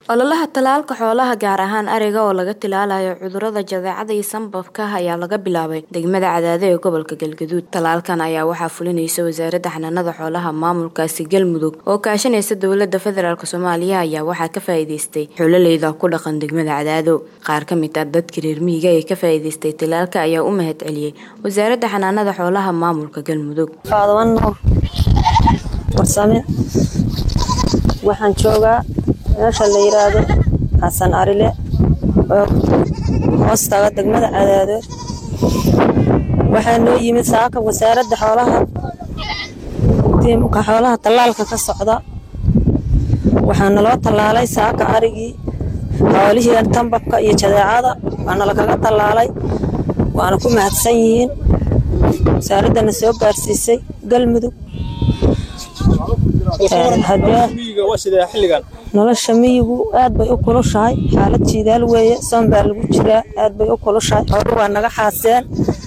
Ololaha tallaalka xoolaha gaar ahaan ariga oo laga tallaalayo cudurrada jadeecada iyo sanbabka ayaa laga bilaabay degmada Cadaado ee gobolka Galgaduud. Tallaalkan ayaa waxaa fulinaysa Wasaaradda Xanaanada Xoolaha maamulkaasi Galmudug oo kaashanaysa dowladda federaalk Soomaaliya ayaa waxaa ka faa'iidaystay xoololeyda ku dhaqan degmada Cadaado. Qaar ka mid ah dadka reer miyiga ee ka faa'iidaystay tallaalka ayaa u mahad celiyay Wasaaradda Xanaanada Xoolaha maamulka Galmudug. Faadawan Nuur Warsame waxaan joogaa meesha la yiraahdo Xasan Arile oo hoostaga degmada Cadaado waxaa noo yimid saaka wasaaradda xoolaha tiimka xoolaha tallaalka ka socda waxaa naloo tallaalay saaka arigii xoolihii tambabka iyo jadeecada waana lakaga tallaalay waana ku mahadsan yihiin wasaaraddana soo gaarsiisay galmudug nolosha miyigu aad bay u kulushahay xaalad jiidaal weeye soon baa lagu jiraa aad bay u kulushahay xoolu waa naga xaaseen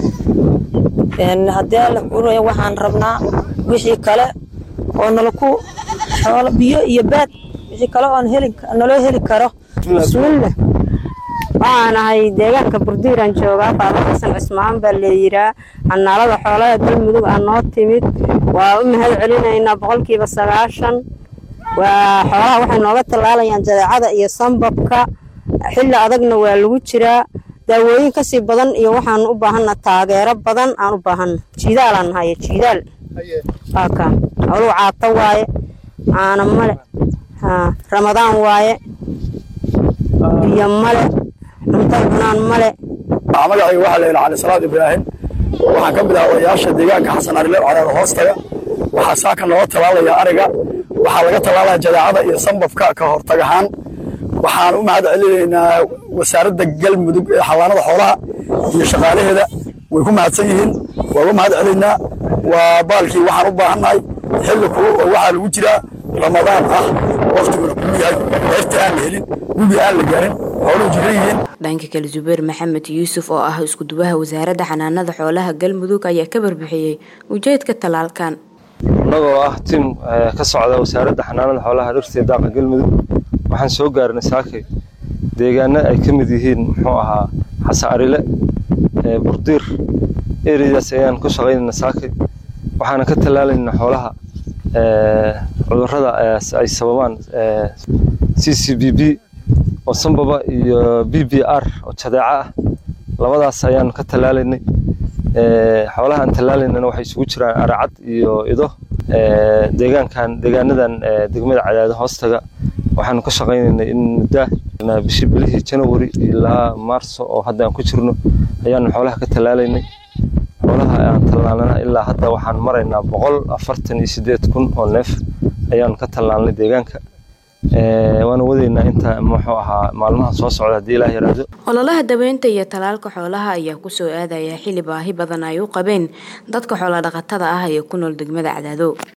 haddii alla kuuraya waxaan rabnaa wixii kale oo nalaku xoolo biyo iyo baad wixii kale oon heli naloo heli karo bismillah waxaan ahay deegaanka burdiiraan joogaa faado xasan cismaan baa leeyiraa xanaalada xoolaha galmudug aa noo timid waa u mahad celinaynaa boqolkiiba sagaashan waa xoolaha waxay nooga tallaalayaan jadeecada iyo sanbabka xilli adagna waa lagu jiraa daawooyin kasii badan iyo waxaan u baahanna taageero badan aan u baahanna jiidaalaan nahaye jiidaal waa kaa xooluhu caato waaye caana male ramadaan waaye biyo male cuntay cunaan male magacayga waxaa la yidhaha cali salaad ibraahim waxaan ka mid ah odayaasha deegaanka xasan arile cadaado hoostaga waxaa saaka nooga tallaalaya ariga waxaa laga tallaalaya jadeecada iyo sanbabka ka hortag ahaan waxaan u mahad celinaynaa wasaaradda galmudug ee xallaanada xoolaha iyo shaqaalaheeda way ku mahadsan yihiin waa uga mahad celaynaa waa baalkii waxaan u baahannahay xilli kulul oo waxaa lagu jiraa ramadaan ah waqtiguna kuluu yahay heerta aan la helin gubi aan la gaarin xooluhu jiran yihiin dhanka kale Zubeer Maxamed Yuusuf oo ah isku duwaha wasaaradda xanaanada xoolaha galmudug ayaa ka barbixiyay ujeedka tallaalkan annagoo ah tim ka socda wasaaradda xanaanada xoolaha dhirta iyo daaqa galmudug waxaan soo gaarnay saakay deegaano ay ka mid yihiin muxuu ahaa xasan arile burdiir ereydaas ayaan ku shaqaynayna saakay waxaana ka tallaalaynaa xoolaha cudurrada ay sababaan c c b b oo sanbaba iyo b b r oo jadeeco ah labadaas ayaan ka tallaalaynay xoolaha aan tallaalaynana waxay isugu jiraan aracad iyo ido deegaankan deegaanadan degmada cadaado hoostaga waxaanu ka shaqaynaynay in muddaa bishii bilihii janawari ilaa maarso oo hadda aan ku jirno ayaanu xoolaha ka tallaalaynay xoolaha aan tallaalnana ilaa hadda waxaan maraynaa boqol afartan iyo siddeed kun oo neef ayaanu ka tallaalnay deegaanka waana wadaynaa inta muxuu ahaa maalmaha soo socda haddii ilaah yaraado ololaha daweynta iyo tallaalka xoolaha ayaa kusoo aadaya xilli baahi badan ay u qabeen dadka xoola dhaqatada ah ee ku nool degmada cadaado